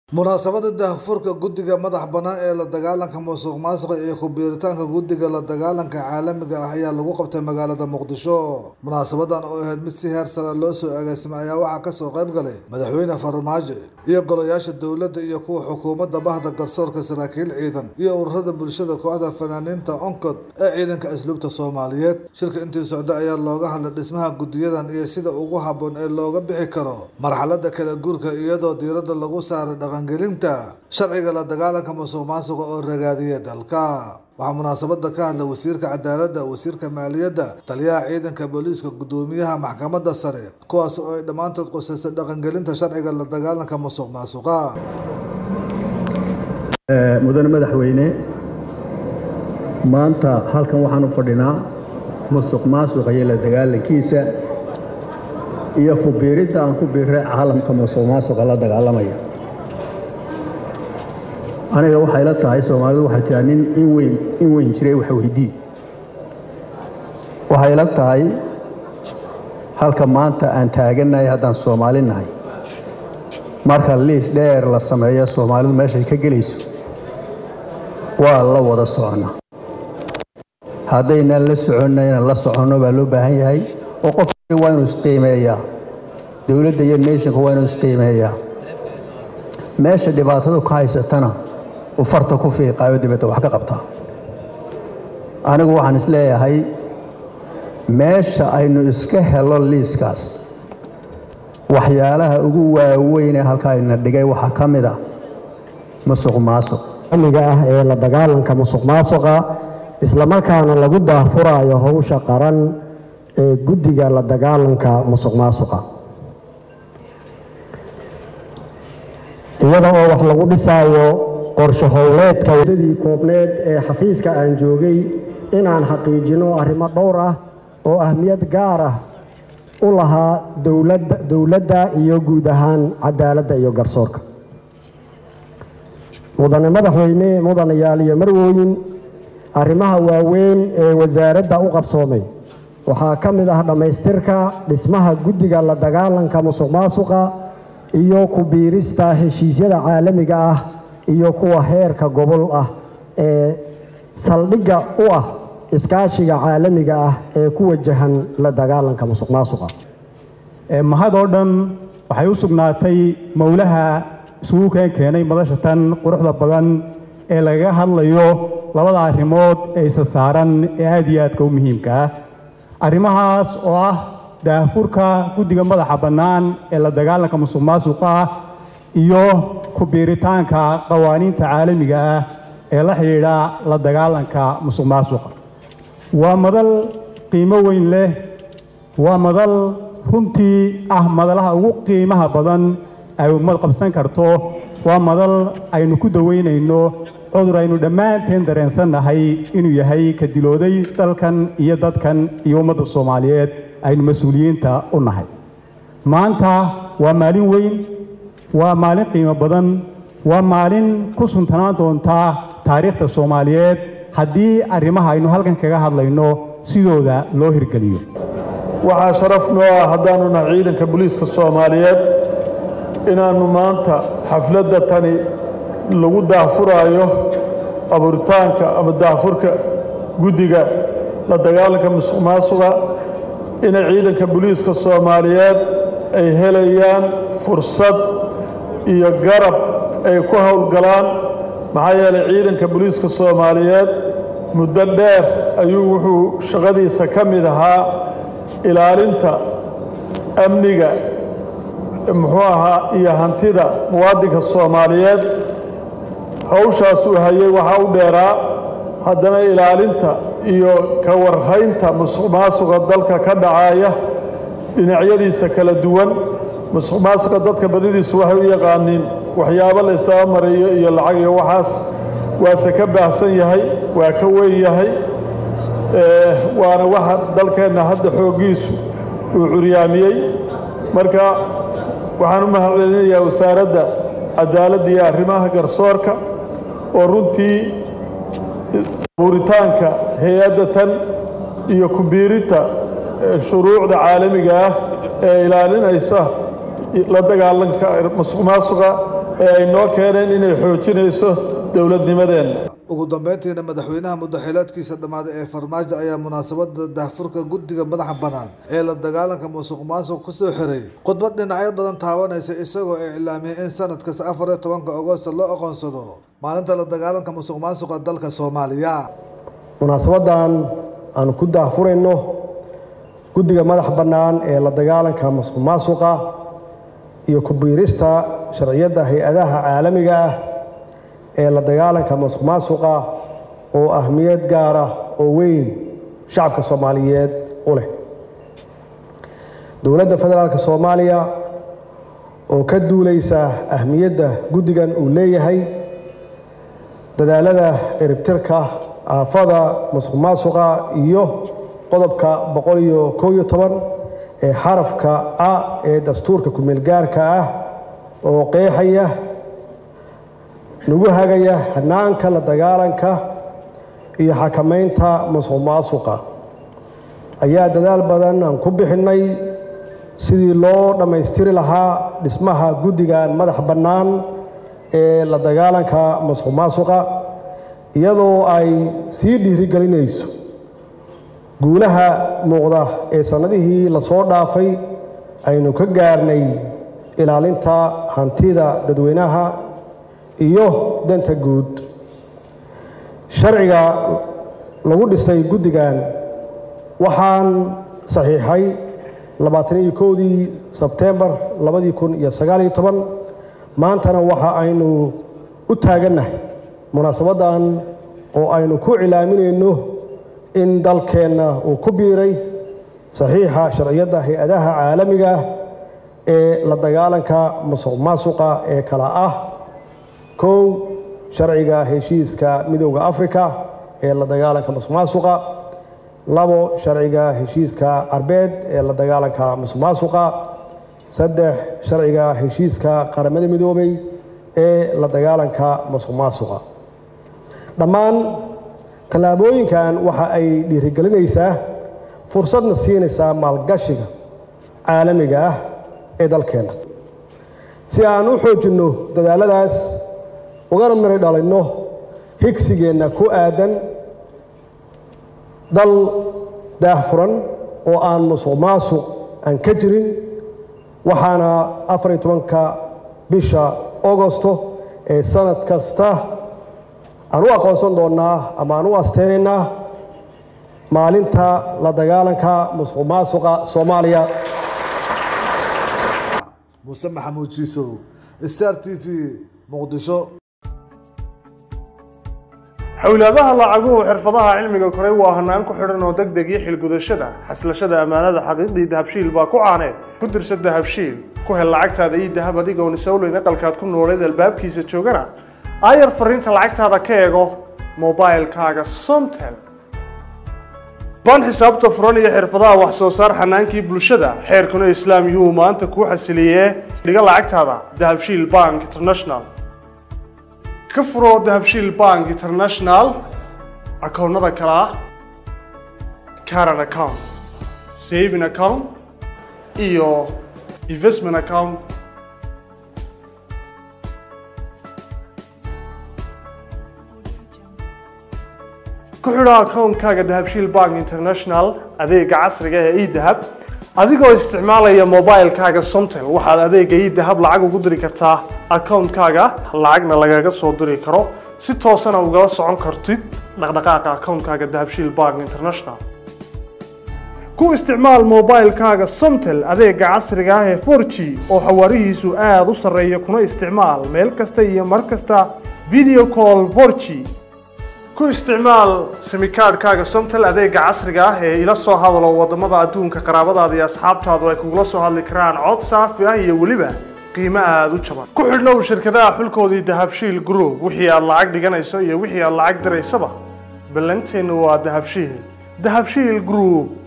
Munaasabadda daahfurka Guddiga Madaxa Bannaan ee La Dagaalanka Musuqmaasuqa iyo ku biiritaanka Guddiga La Dagaalanka Caalamiga ah ayaa lagu qabtay magaalada Muqdisho. Munaasabaddan oo ahayd mid si heer sare loo soo agaasimay ayaa waxaa ka soo qayb galay madaxweyne Farmaajo iyo golayaasha dowladda iyo kuwa xukuumadda bahda garsoorka saraakiil ciidan iyo ururada bulshada kooxda fanaaniinta onkod ee ciidanka asluubta Soomaaliyeed. Shirka intii socda ayaa looga hadlay dhismaha guddiyadan iyo sida ugu habboon ee looga bixi karo marxaladda kala guurka iyadoo diiradda lagu saaray dhaqangelinta sharciga la dagaalanka musuqmaasuqa oo ragaadiya dalka waxaa munaasabadda ka hadlay wasiirka cadaaladda wasiirka maaliyadda taliyaha ciidanka booliiska guddoomiyaha maxkamadda sare kuwaas oo ay dhammaantood qusaysay dhaqangelinta sharciga la dagaalanka musuqmaasuqa mudane madaxweyne maanta halkan waxaan u fadhinaa musuq maasuqa iyo la dagaalankiisa iyo ku biiridda aan ku biiray caalamka musuq maasuqa la dagaalamaya aniga waxay la tahay soomaalidu waxay tiraa nin in weyn in weyn jiray wax weydii waxay la tahay halka maanta aan taagannahay haddaan soomaali nahay marka liis dheer la sameeyo soomaalidu meeshay ka gelayso waa la wada soconnaa haddaynan la soconna inaan la soconno baa loo baahan yahay oo qofkii waa inuu isqiimeeyaa dowladda iyo nationka waa inuu isqiimeeyaa meesha dhibaatadu ka haysatana uu farta ku fiiqaayo dibadda wax ka qabtaa anigu waxaan is leeyahay meesha aynu iska helo liiskaas waxyaalaha ugu waaweyn ee halkaa ina dhigay waxaa ka mid ah musuq maasuq amniga ah ee la dagaalanka musuq maasuqa islamarkaana lagu daahfuraayo howsha qaran ee guddiga la dagaalanka musuq maasuqa iyada oo wax lagu dhisaayo qorshe howleedka waddadii koobneed ee xafiiska aan joogay inaan xaqiijino arrimo dhowr ah oo ahmiyad gaar ah u lahaa dowladda iyo guud ahaan cadaaladda iyo garsoorka mudane madaxweyne mudanayaal iyo marwooyin arrimaha waaweyn ee wasaaradda u qabsoomay waxaa ka mid ah dhammaystirka dhismaha guddiga la dagaalanka musuq maasuqa iyo ku biirista heshiisyada caalamiga ah iyo kuwa heerka gobol ah ee saldhigga u ah iskaashiga caalamiga ah ee ku wajahan la dagaalanka musuq maasuqa mahad oo dhan waxay u sugnaatay mowlaha isugu keen keenay madasha tan quruxda badan ee lagaga hadlayo labada arrimood ee isa saaran ee aad iyo aadka u muhiimka ah arrimahaas oo ah daahfurka guddiga madaxa bannaan ee la dagaalanka musuq maasuqa ah iyo ku biiritaanka qawaaniinta caalamiga ah ee la xidhiidha la dagaalanka musuq maasuqa waa madal qiimo weyn leh waa madal runtii ah madalaha ugu qiimaha badan ay ummad qabsan karto waa madal aynu ku daweynayno cudur aynu dhammaanteen dareensannahay inuu yahay ka dilooday dalkan iyo dadkan iyo ummadda soomaaliyeed aynu mas-uuliyiinta u nahay maanta waa maalin weyn waa maalin qiimo badan waa maalin ku suntanaan doontaa taariikhda soomaaliyeed haddii arrimaha aynu halkan kaga hadlayno sidooda loo hirgeliyo waxaa sharaf noo ah haddaannu nahay ciidanka booliiska soomaaliyeed inaannu maanta xafladda tani lagu daahfuraayo abuuritaanka ama daahfurka guddiga la dagaalanka musuq maasuqa inay ciidanka booliiska soomaaliyeed ay helayaan fursad iyo garab ay ku howlgalaan maxaa yeelay ciidanka booliiska soomaaliyeed muddo dheer ayuu wuxuu shaqadiisa ka mid ahaa ilaalinta amniga muxuu ahaa iyo hantida muwaadinka soomaaliyeed hawshaas uu hayay waxaa u dheeraa haddana ilaalinta iyo ka warhaynta musuq maasuqa dalka ka dhacaaya dhinacyadiisa kala duwan musuq maasuqa dadka badidiisu waxay u yaqaaniin waxyaabo la isdaba mariyo iyo lacag iyo waxaas waase ka baahsan yahay waa ka weyn yahay waana waxa dalkeenna hadda xooggiisu uu curyaamiyey marka waxaan u mahadcelinayaa wasaaradda cadaaladda iyo arrimaha garsoorka oo runtii abuuritaanka hay-adda tan iyo ku-biirinta shuruucda caalamiga ah ee ilaalinaysa la dagaalanka musuq maasuqa ee ay noo keeneen inay xoojinayso dowladnimadeenna ugu dambeyntiina madaxweynaha muddaxileedkiisa dhammaaday ee farmaajo ayaa munaasabada daahfurka guddiga madaxa bannaan ee la dagaalanka musuq maasuq kusoo xiray khudbad dhinacyo badan taabanaysa isagoo iclaamiyay in sanad kasta afar iyo tobanka agosto loo aqoonsado maalinta la dagaalanka musuq maasuqa dalka soomaaliya munaasabadan aanu ku daahfurayno guddiga madax bannaan ee la dagaalanka musuq maasuqa iyo ku biirista sharciyadda hay-adaha caalamiga ah ee la dagaalanka musuq maasuqa oo ahmiyad gaara oo weyn shacabka soomaaliyeed u leh dowladda federaalk soomaaliya oo ka duulaysa ahmiyadda guddigan uu leeyahay dadaalada ciribtirka aafada musuq maasuqa iyo qodobka boqol iyo kow iyo toban ee xarafka a ee dastuurka ku-meelgaarka ah oo qeexaya nagu hagaya hanaanka la dagaalanka iyo xakamaynta musuq maasuqa ayaa dadaal badan aan ku bixinnay sidii loo dhammaystiri lahaa dhismaha guddigan madax bannaan ee la dagaalanka musuq maasuqa iyadoo ay sii dhiirigelinayso guulaha muuqda ee sannadihii lasoo dhaafay aynu ka gaarnay ilaalinta hantida dadweynaha iyo danta guud sharciga lagu dhisay guddigan waxaan saxiixay labaatan iyo kowdii sebtembar labadii kun iyo sagaaliyo toban maantana waxa aynu u taagannahay munaasabaddan oo aynu ku cilaaminayno in dalkeenna uu ku biiray saxiixa sharciyadda hay-adaha caalamiga ah ee la dagaalanka musuq maasuqa ee kala ah kow sharciga heshiiska midowda afrika ee la dagaalanka musuq maasuqa labo sharciga heshiiska carbeed ee la dagaalanka musuq maasuqa saddex sharciga heshiiska qaramada midoobay ee la dagaalanka musuq maasuqa dhammaan tallaabooyinkan waxa ay dhiirigelinaysaa fursadna siinaysaa maalgashiga caalamiga ah ee dalkeenna si aan u xoojinno dadaaladaas ugana mari dhalinno higsigeenna ku aadan dal daahfuran oo aan musuq maasuq aan ka jirin waxaana afar iyo tobanka bisha augosto ee sanad kasta aan u aqoonsan doonnaa ama aan u asteynaynaa maalinta la dagaalanka musuq maasuqa soomaaliya muuse maxamuud jiisow star t v muqdisho xowlaadaha lacaguhu xirfadaha cilmiga koray waa hanaan ku xidhan oo deg deg iyo xilgudashada xaslashada ammaanada xaqiiqdii dahabshiil baa ku caaneed ku dirsa dahabshiil ku hel lacagtaada iyo dahab adigoon isowleyn aqalkaad ku nooleed albaabkiisa joogana aayar fariinta lacagtaada ka eego mobilkaaga somtel baan xisaabta furan iyo xirfadaha wax soo saar xanaankii bulshada xeerkuna islaam yuu maanta kuu xasiliyee dhiga lacagtaada dahabshiil bank international ka furo dahabshiil bank international akoonnada kale ah caran account saving account iyo investment account ku xidho akoonkaaga dahabshiil bank international adeega casriga ee edahab adigoo isticmaalaya mobilkaaga somtel waxaad adeega edahab lacag ugu diri kartaa akoonkaaga lacagna lagaga soo diri karo si toosana ugala socon kartid dhaqdhaqaaqa akoonkaaga dahabshiil bank international ku isticmaal mobilkaaga somtel adeega casriga ah ee 4g oo xawaarihiisu aada u sarreeya kuna isticmaal meel kasta iyo mar kasta video call 4g ku isticmaal simikaadhkaaga somtel adeega casriga ah ee ila soo hadalo wadamada adduunka qaraabadaada iyo asxaabtaadu ay kugula soo hadli karaan cod saafi ah iyo weliba qiimo aada u jaban ku xidhnow shirkadaha xulkoodii dahabshiil group wixii aad lacag dhiganayso iyo wixii aad lacag diraysaba ballanteennu waa dahabshiil dahabshiil group